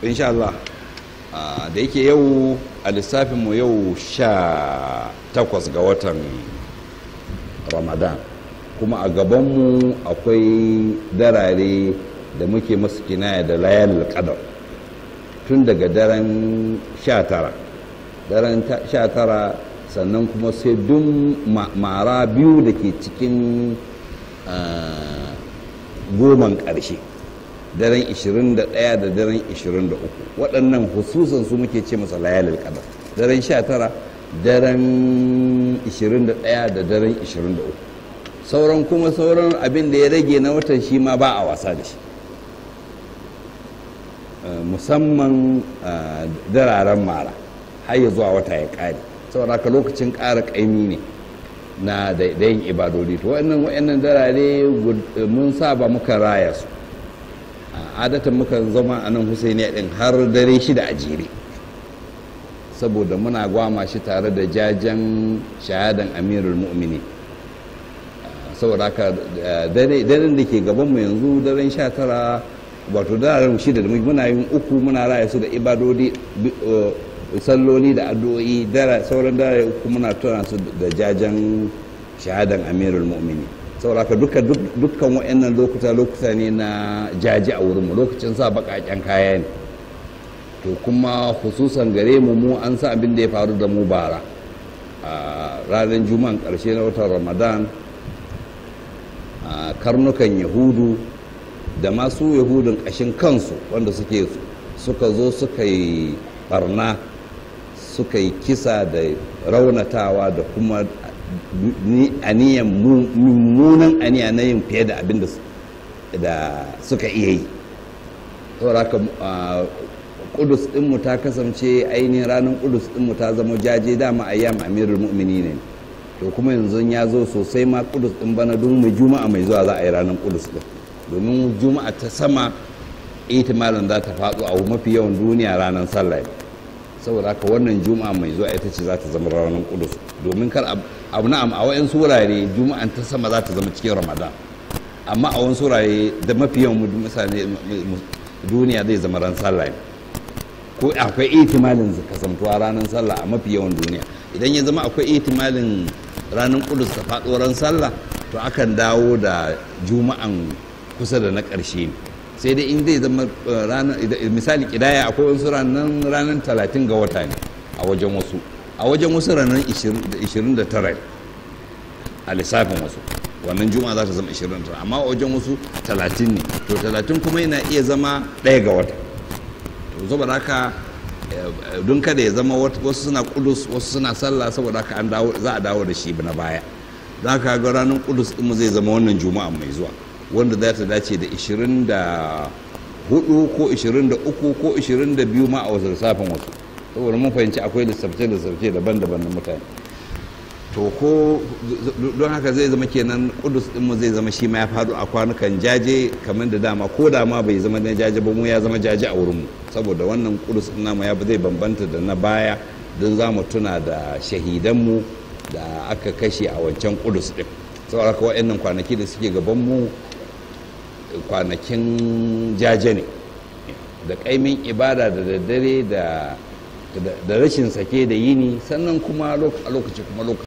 insha Allah da yake yau a lissafinmu yau sha takwas ga watan ramadan kuma a gabanmu akwai darare da muke masu kinaya da layal qadar tun daga daren sha tara daren sha tara sannan kuma sai dun mara biyu da ke cikin goman ƙarshe daren 21 da daren 23 waɗannan hususan su muke ce masa layalil qadar daren 19 daren 21 da daren 23 sauran kuma sauran abin da ya rage na watan shi ma ba a wasa da shi musamman dararen mara har ya zuwa wata ya ƙare saboda ka lokacin ƙara ƙaimi ne na da yin ibadodi to wa'annan wa'annan darare mun saba muka raya su adatan muka zama a nan husaini din har dare shida a jere saboda muna gwama shi tare da jajen shahadan amirul mu'mini saboda haka daren da ke gabanmu yanzu daren sha tara wato daren shida da muna yin uku muna raya su da ibadodi salloli da addu'o'i sauran dare uku muna tuna su da jajen shahadan amirul mu'mini sauraka duka dukkan wa'annan lokuta lokuta ne na jaji a wurinmu lokacin sa bakaken kaya ne to kuma hususan gare mu mu an sa abin da ya faru da mu bara a ranar juma'an karshe na watan ramadan karnukan yahudu da masu yahudun ƙashin kansu wanda suke suka zo suka yi barna suka yi kisa da raunatawa da kuma aniyan mummunan aniya na yin fiye da abin da suka iya yi sauraka kudus dinmu ta kasance ainihin ranar kudus dinmu ta zama jaje dama ayyam amirul mu'mini ne to kuma yanzu ya zo sosai ma kudus din bana don mu juma'a mai zuwa za a yi ranar kudus din domin juma'a ta sama itimalin za ta faɗo a mafi yawan duniya ranar sallah saboda haka wannan juma'a mai zuwa ita ce za ta zama ranar kudus domin kar abu na'am a wayan wurare juma'an ta sama za ta zama cikin ramadan amma a wani wurare da mafi yawan mutane duniya zai zama ran sallah ko akwai ihtimalin kasantuwa ranar sallah a mafi yawan duniya idan ya zama akwai ihtimalin ranar kudus ta faɗo ran sallah to akan dawo da juma'an kusa da na ƙarshe ne sai dai in zai zama ranar misali kidaya akwai wasu ranar ranar talatin ga wata ne a wajen wasu a wajen wasu ranar 29 a lissafin wasu wannan juma'a za ta zama 29 amma a wajen wasu 30 ne to 30 kuma yana iya zama ɗaya ga wata to saboda haka don kada ya zama wasu suna kudus wasu suna sallah saboda haka an dawo za a dawo da shi na baya za ka ga ranar kudus ɗinmu zai zama wannan juma'a mai zuwa wanda za ta dace da 24 ko 23 ko 22 ma a wasu lissafin wasu saboda mun fahimci akwai lissafce-lissafce daban-daban na mutane to ko don haka zai zama kenan kudus dinmu zai zama shi ma ya faɗo a kwanukan jaje kamar da dama ko da ma bai zama na jaje ba mu ya zama jaje a wurinmu saboda wannan kudus din namu ya zai bambanta da na baya don za mu tuna da shahidanmu da aka kashe a wancan kudus din saboda haka waɗannan kwanaki da suke gabanmu kwanakin jaje ne da ƙaimin ibada da daddare da rashin sake da yini sannan kuma a lokaci kuma lokaci